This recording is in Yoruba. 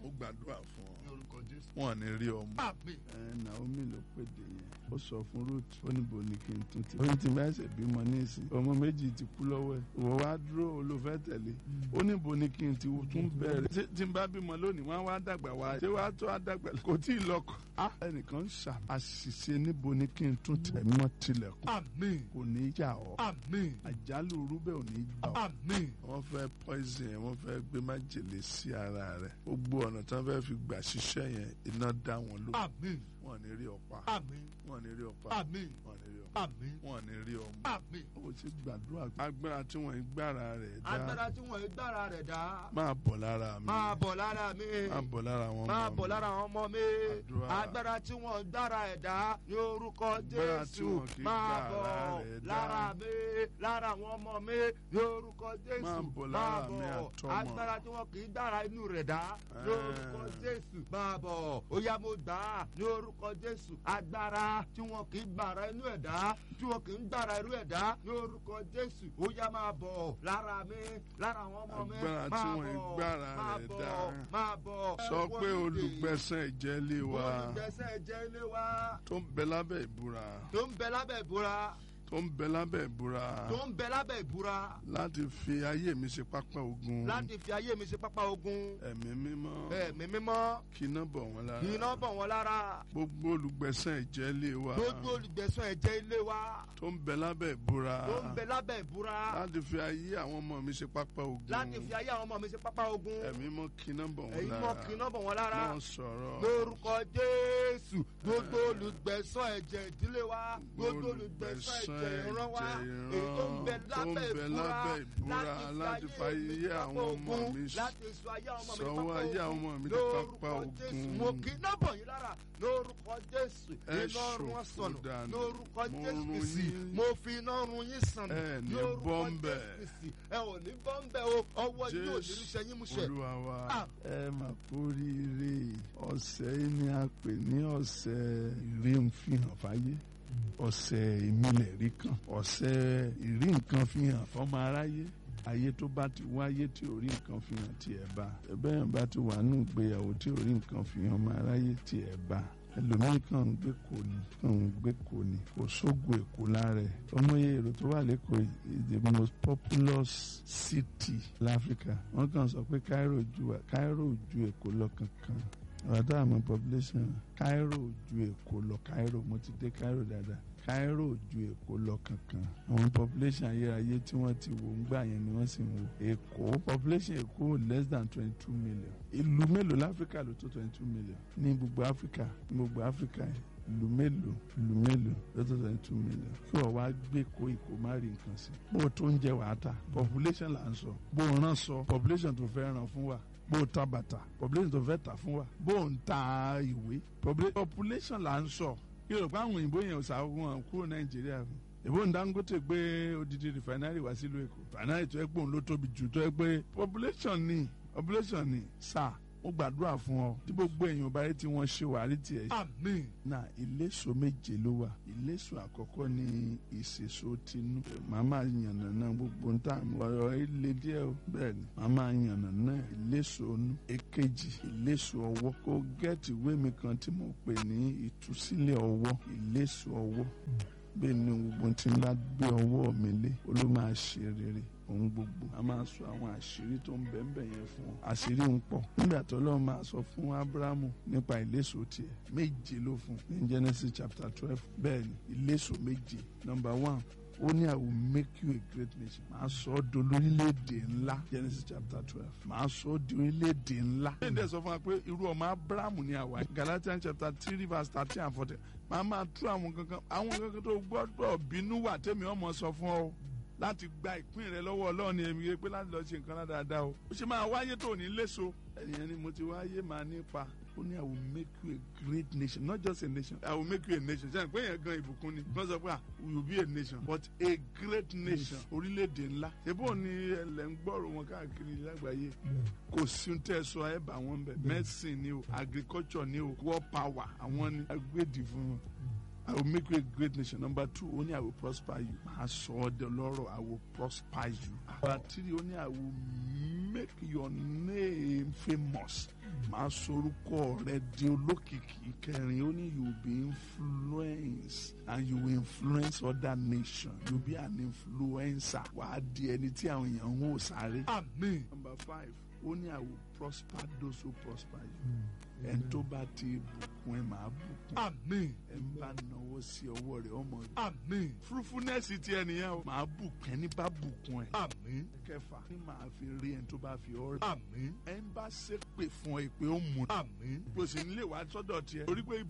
mo gbàdúrà fún ọ ní orúkọ jésù. wọn ò ní rí ọmọ. àmín. ẹ Naomi ló pèdè yẹn ó sọ fún Ruth ó níbo ni kí n tún ti. ó ní tí n bá ṣe bímọ ní ìsìn ọmọ méjì ti kú lọ́wọ́ ẹ̀ ìwọ wá dúró olùfẹ́ tẹ̀lé ó níbo ni kí n ti tún bẹ̀rẹ̀. tí- tí n bá bímọ lónìí wọn á wá dàgbà wá ṣé wàá tó á dàgbà kò tí ì lọ́kọ. á ẹnìkan ń ṣà àṣìṣe níbo ni kí n tún tẹ̀ mọ́ tilẹ̀kùn àmín. kò ní í jà ọ́ àmín. àjálù rúbẹ̀ ò ní í jà ọ́ àmín. wọ́n fẹ́ poison yẹn wọ́n fẹ́ gbé májèlé sí ara rẹ̀ gbogbo ọ̀nà tí wọ́n fẹ́ fi gbà ṣiṣẹ́ yẹn iná dá wọn ló àmín. wọn ò ní rí ọ̀pá àmín. wọn ò ní rí ọ̀pá àmín. wọn ò ní rí ọ̀pá àmín. wọn ò ní rí ọmọ. àmín. ó ti gbàdúrà agbára tí wọ́n ń gbára rẹ̀ dá agbára tí wọ́n gbára rẹ̀ dá. máa bọ̀ lára mi máa bọ̀ lára mi. máa bọ̀ lára wọn máa bọ̀ lára àwọn ọmọ mi. Àdúrà. agbára tí wọ́n gbára ẹ̀ dá ní orúkọ Agbára tí jésù. wọn kì í máa gbára bọ̀ rẹ̀ dá. lára mi lára àwọn ọmọ mi ní orúkọ jésù. Máa bọ̀ lára mi Máa bọ̀. àtọmọ. agbára tí wọn kì í gbára inú rẹ̀ dá ní orúkọ Ah. jésù. máa bọ̀ ó yá mo gbà á ní orúkọ jésù. agbára tí wọn kì í gbára inú ẹ̀ dá tí wọn kì í gbára irú ẹ̀ dá ní orúkọ jésù. ó yá máa bọ̀ lára mi lára àwọn ọmọ mi. Agbára tí Máa wọn kì í bọ̀, gbára máa rẹ̀ bọ̀, dá. máa bọ̀. sọ pé Wọ́n dìde. olùgbẹ̀sẹ̀ ìjẹ́ lé wa olùgbẹ̀sẹ̀ jẹ́ ilé wa tó ń bẹ lábẹ́ ìbúra tó ń bẹ lábẹ́ ìbúra tó ń bẹ lábẹ́ ìbúra tó ń bẹ lábẹ́ ìbúra láti fi ayé mi ṣe pápá ogun láti fi ayé mi ṣe pápá ogun ẹ̀mí mímọ́ ẹ̀mí mímọ́ kí iná bọ̀ wọ́n lára iná bọ̀ wọ́n lára gbogbo olùgbẹ̀sẹ̀ ìjẹ́ lé wa gbogbo olùgbẹ̀sán ẹ̀jẹ̀ ilé wa tó ń bẹ lábẹ́ ìbúra tó ń bẹ lábẹ́ ìbúra láti fi ayé àwọn ọmọ mi ṣe pápá ogun láti fi ayé àwọn ọmọ mi ṣe pápá ogun ẹ̀mí mọ́ kí iná bọ̀ wọ́n ẹ̀yin lára mọ́ kí iná bọ̀ wọ́n lára wọ́n sọ̀rọ̀ lórúkọ jésù gbogbo olùgbẹ̀sán ẹ̀jẹ̀ ìdílé wa gbogbo olùgbẹ̀sán ẹ̀jẹ̀ ìran wa èyí tó ń bẹ tó ń lábẹ́ bẹ ìbúra lábẹ́ ìbúra láti fi ayé àwọn ọmọ mi láti sọ ayé àwọn ọmọ mi sọwọ́ ayé àwọn ọmọ mi di pápá lórúkọ jésù mo ogun kì í náà bọ̀ yín lára lórúkọ jésù Ẹ iná run wọn ṣòfò sọnù dànù. lórúkọ Mo jésù run kìsì yín. mo fi iná run yín sọnù Ẹ ní lórúkọ bọ́m̀bẹ̀. jésù kìsì ẹ ò ní bọ́m̀bẹ̀ o ọwọ́ yín ò ní Jésù ríṣẹ́ yín múṣẹ. olúwa wa Ah, ẹ mà kórìíre ọ̀sẹ̀ yìí ni a pè ní ọ̀sẹ̀ ìrí ń fihàn fáyé ọ̀sẹ̀ ìmìlẹ̀ rí kan ọ̀sẹ̀ ìrí nǹkan fihàn fọmọ aráyé ayé tó bá ti wáyé tí ò rí nǹkan fihàn tiẹ̀ bá bẹ́ẹ̀ bá ti wà nù ìgbéyàwó tí ò rí nǹkan fihàn ọmọ aráyé tiẹ̀ bá ẹlòmíì kàn ń gbé kò ní kàn ń gbé kò ní kò sógun èkó lára ẹ̀ ọmọye èrò tó wà lẹ́kọ̀ọ́ yìí is the most populous city láfíríkà wọ́n kàn sọ pé Cairo ju Cairo ju èkó lọ kankan ọ̀dọ́ àmọ́ population Cairo ju èkó lọ Cairo mo ti dé Cairo dáadáa Cairo ju èkó lọ kankan àwọn population ayérayé tí wọ́n ti wò ń gbà yẹn ni wọ́n sì ń wò èkó population èkó less than twenty two million ìlú mélòó láfíríkà ló tó twenty two million ní gbogbo áfíríkà ní gbogbo áfíríkà yẹn ìlú mélòó ìlú mélòó ló tó twenty two million kí wọ́n wá gbé kó ìkó má rí nǹkan sí bó o tó ń jẹ wàá ta population là ń sọ bó o rán sọ population tó fẹ́ ràn fún wa bó o ta bàtà population tó fẹ́ tà fún wa bó o ń ta ìwé population là ń sọ kí ló pa àwọn òyìnbó yẹn ò sàwọn kúrò nàìjíríà fún ìbò ń Dangote gbé odidi refinery wá sílùú èkó refinery tó yẹ pé òun ló tóbi jù tó yẹ pé population ni population ni sáà mo gbàdúrà fún ọ tí gbogbo èèyàn bá rí tí wọ́n ṣe wàhálì tiẹ̀ àmín na ìléso méje ló wà ìléso àkọ́kọ́ ní ìṣèso tinú màmá yànnà náà gbogbo ń tà mí ọ̀rọ̀ ilé díẹ̀ o bẹ́ẹ̀ ni màmá yànnà náà ìléso inú èkejì ìléso ọwọ́ kó gẹ́ẹ̀tì ìwé mi kan tí mo pè ní ìtúsílẹ̀ ọwọ́ ìléso ọwọ́ bẹ́ẹ̀ ni gbogbo tí ń bá gbé ọwọ́ mi lé ó ló máa ṣe rere ohun gbogbo a máa sọ àwọn àṣírí tó ń bẹ́ẹ̀ yẹn fún ọ àṣírí ń pọ̀ nígbà tó lọ́ọ́ máa sọ fún Ábúráhámù nípa ìléso tiẹ̀ méje ló fún ní Genesis chapter twelve bẹ́ẹ̀ ni ìléso méje number one ó ní I will make you a great nation màá sọ ọ́ di olórílẹ̀‐èdè ńlá Genesis chapter twelve màá sọ ọ́ di orílẹ̀‐èdè ńlá. ṣé ìdẹ́ sọ fún wa pé irú ọmọ Ábúráhámù ni àwa Galatians chapter three verse thirteen and fourteen màá máa tú àwọn kankan àwọn kankan tó gbọ́dọ̀ bínú wà tẹ́mi ọmọ sọ fún ọ láti gba ìpín rẹ lọ́wọ́ ọlọ́run èmi yẹ pé láti lọ ṣe nǹkan dáadáa o ó ṣe máa wáyé tó ní léso ẹ̀yìn ni mo ti wáyé máa nípa ó ní I will make you a great nation not just a nation I will make you a nation ṣe àpé yẹn gan ìbùkún ni wọ́n sọ pé ah we will be a nation but a great nation orílẹ̀-èdè ńlá ṣebó ni ẹlẹ́ ń gbọ́rọ̀ wọn káàkiri lágbàáyé kò sí ń tẹ́ sọ ẹ bá wọn bẹ̀ medicine ni o agriculture ni o war power àwọn ni agbèdì fún wọn. I will make you a great nation. Number two, only I will prosper you. I saw the Lord, I will prosper you. Number three, only I will make your name famous. máa sorúkọ rẹ di olókìkí kẹrin ó ní you be influence and you will influence other nations you be an influencer wàá di ẹni tí àwọn èèyàn ń wò sáré. àmín number five ó ní I will prosper those who prosper you ẹni tó bá ti bùkún ẹ máa bùkún àmín ẹ ń bá náwó sí ọwọ́ rẹ̀ ọmọ rẹ̀ àmín fruitfulness ti ẹ nìyẹn o máa bùkún ẹni bá bùkún ẹ àmín kẹfà ní màá fi rí ẹni tó bá fi ọ rí àmín ẹ ń bá ṣépè fún ẹ pé ó mú àmín bó ṣe ń lè wá sọ́dọ̀ tiẹ̀ torí pé